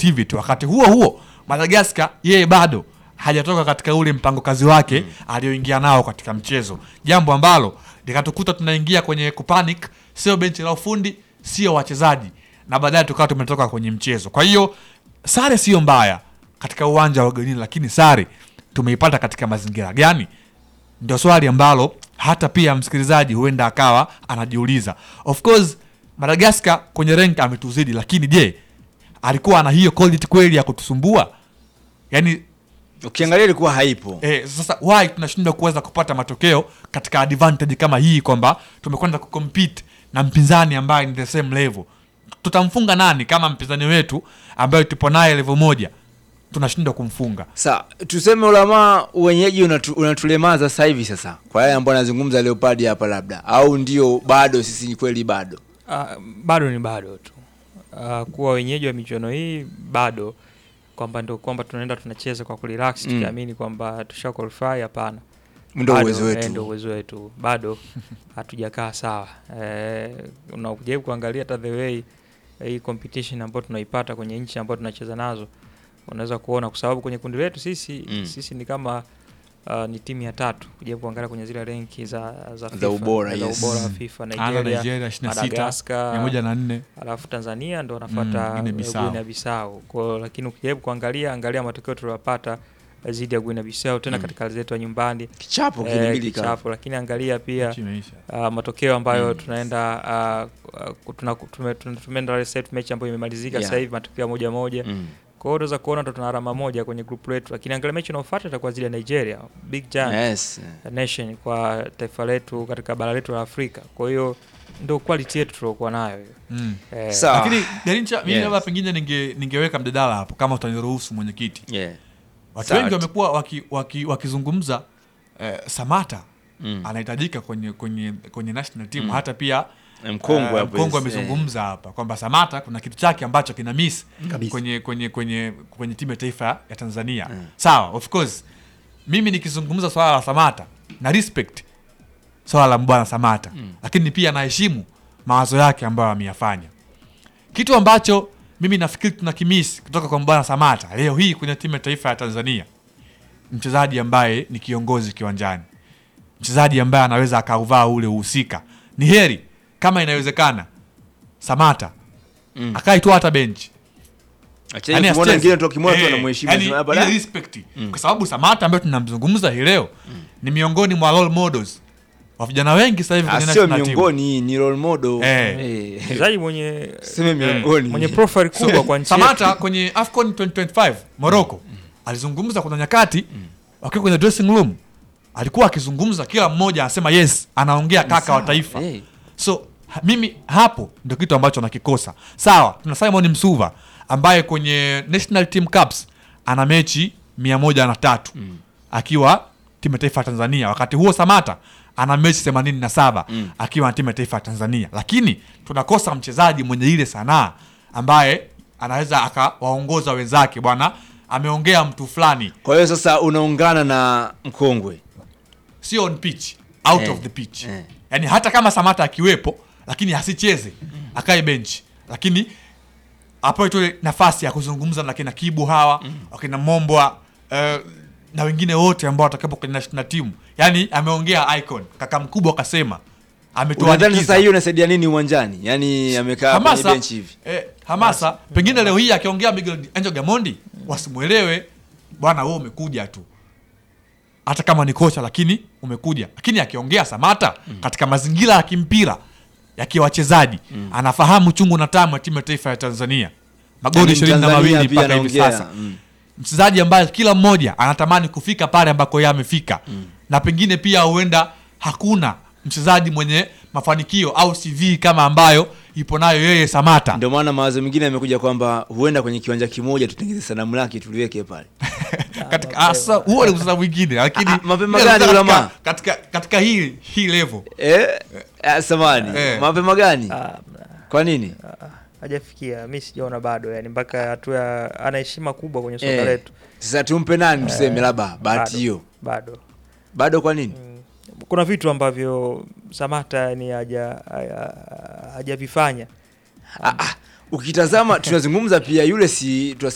creativity. Wakati huo huo Madagascar yeye bado hajatoka katika ule mpango kazi wake aliyoingia nao katika mchezo, jambo ambalo likatukuta tunaingia kwenye kupanic, sio benchi la ufundi, sio wachezaji, na baadaye tukawa tumetoka kwenye mchezo. Kwa hiyo sare sio mbaya katika uwanja wa ugenini, lakini sare tumeipata katika mazingira gani? Ndio swali ambalo hata pia msikilizaji huenda akawa anajiuliza. Of course Madagascar kwenye rank ametuzidi, lakini je, alikuwa ana hiyo quality kweli ya kutusumbua? Yani Ukiangalia ilikuwa haipo. eh, sasa why tunashindwa kuweza kupata matokeo katika advantage kama hii, kwamba tumekwenda kucompete na mpinzani ambaye ni the same level. Tutamfunga nani kama mpinzani wetu ambaye tupo naye level moja tunashindwa kumfunga? Sa tuseme ulamaa wenyeji unatu, unatulemaza sasa hivi sasa, kwa yale ambayo anazungumza Leopard hapa, labda au ndio bado sisi ni kweli bado Ah, bado ni bado tu Ah, kuwa wenyeji wa michuano hii bado kwamba ndio kwamba tunaenda tunacheza kwa kurelax Mm. tukiamini kwamba tusha qualify hapana ndio Bado, uwezo eh, ndio wetu. uwezo wetu bado hatujakaa sawa eh, unajaribu kuangalia hata the way eh, hii competition ambayo tunaipata kwenye nchi ambayo tunacheza nazo unaweza kuona kwa sababu kwenye kundi letu sisi Mm. sisi ni kama uh, ni timu ya tatu kujaribu kuangalia kwenye zile renki za za, FIFA, ubora, za yes. ubora wa FIFA Ana Nigeria, Nigeria 26 Madagascar, 104 alafu Tanzania ndo Mm, anafuata Guinea mm, Bissau. Guinea Bissau. Kwa hiyo lakini ukijaribu kuangalia angalia matokeo tuliyopata dhidi ya Guinea Bissau tena Mm. katika hali zetu ya nyumbani Kichapo eh, kilimbili kama kichapo, lakini angalia pia Mechi imeisha. uh, matokeo ambayo Mm. tunaenda uh, uh, tuna, tume, tume, tumeenda set mechi ambayo imemalizika Yeah. sasa hivi matokeo ya moja moja. mm. Kwa hiyo unaweza kuona ndo tuna alama moja kwenye group letu, lakini angalia mechi inayofuata itakuwa zile ya Nigeria, big giant yes. nation kwa taifa letu katika bara letu la Afrika. Kwa hiyo ndio quality yetu tuliokuwa nayo hiyo. Mm. Eh, Sawa. Lakini Garincha, mimi Yes. labda pengine ninge, ningeweka mjadala hapo kama utaniruhusu mwenyekiti. Yeah. Watu Sawa. wengi wamekuwa waki, waki, wakizungumza eh, Samata Mm. anahitajika kwenye kwenye kwenye national team Mm. hata pia Mkongwe eh, hapo, Mkongwe yes. amezungumza hapa kwamba Samata kuna kitu chake ambacho kina miss Kabisa. kwenye kwenye kwenye kwenye timu ya taifa ya Tanzania. Mm. Sawa, of course mimi nikizungumza swala la Samata na respect swala la bwana Samata Mm. lakini pia naheshimu mawazo yake ambayo ameyafanya. Kitu ambacho mimi nafikiri tuna kimisi kutoka kwa bwana Samata leo hii kwenye timu ya taifa ya Tanzania, mchezaji ambaye ni kiongozi kiwanjani, mchezaji ambaye anaweza akauvaa ule uhusika. Ni heri kama inawezekana Samata Mm. akaitwa hata benchi Acha Yaani kumwona asicheze. wengine tu akimwona tu Eh, anamheshimu yaani sema, ile "Bada." respect. Mm. kwa sababu Samata ambaye tunamzungumza hii leo ni miongoni mwa role models wa vijana wengi sasa hivi Ah, kwenye sio national team. miongoni ni role model. Eh. Eh. mchezaji mwenye Sema miongoni. mwenye profile kubwa kwa nchi yetu. Samata kwenye AFCON 2025 Morocco alizungumza kuna nyakati wakiwa kwenye dressing room alikuwa akizungumza, kila mmoja anasema yes, anaongea kaka wa taifa. Eh. So ha- mimi hapo ndio kitu ambacho nakikosa. Sawa, tuna Simon Msuva ambaye kwenye National Team Cups ana mechi mia moja na tatu Mm. akiwa timu ya taifa ya Tanzania. Wakati huo Samata ana mechi themanini na saba Mm. akiwa na timu ya taifa ya Tanzania, lakini tunakosa mchezaji mwenye ile sanaa ambaye anaweza akawaongoza wenzake. Bwana ameongea mtu fulani, Kwa hiyo sasa unaungana na mkongwe. sio on pitch, out Eh, of the pitch eh. yani hata kama Samata akiwepo lakini asicheze akae benchi, lakini apewe tu ile nafasi ya kuzungumza na kina Kibu hawa wakina Mombwa eh, na wengine wote ambao watakapo kwenye national team. Yani ameongea icon, kaka mkubwa akasema Unadhani ametuandikiza sasa hiyo inasaidia nini uwanjani? Yaani amekaa kwenye hamasa, bench hivi. eh, hamasa pengine leo hii akiongea Miguel Angel Gamondi wasimwelewe, bwana wewe umekuja tu, hata kama ni kocha lakini umekuja. Lakini akiongea Samata katika mazingira ya kimpira ya kiwachezaji anafahamu chungu na tamu ya timu ya taifa ya Tanzania, magoli Yaani ishirini na Mtanzania mawili pia mpaka hivi anaongea. sasa Mm. mchezaji ambaye kila mmoja anatamani kufika pale ambako yeye amefika na pengine pia huenda hakuna mchezaji mwenye mafanikio au CV kama ambayo ipo nayo yeye Samata. Ndio maana mawazo mengine yamekuja kwamba huenda kwenye kiwanja kimoja tutengeze sanamu lake tuliweke pale. katika asa huo ni usasa mwingine lakini Ah, ah, mapema ile gani katika, ulama? katika, katika hii hii level Eh? Ah, samani. Eh. Mapema gani? Ah, Kwa nini? ah, hajafikia mi sijaona bado yani mpaka hatua ya- ana heshima kubwa kwenye soka Eh. letu Sasa tumpe nani tuseme labda bahati Bado. hiyo. bado Bado kwa nini? Mm. kuna vitu ambavyo Samata ni haja haja- hajavifanya Ah, ah, ukitazama tunazungumza pia yule si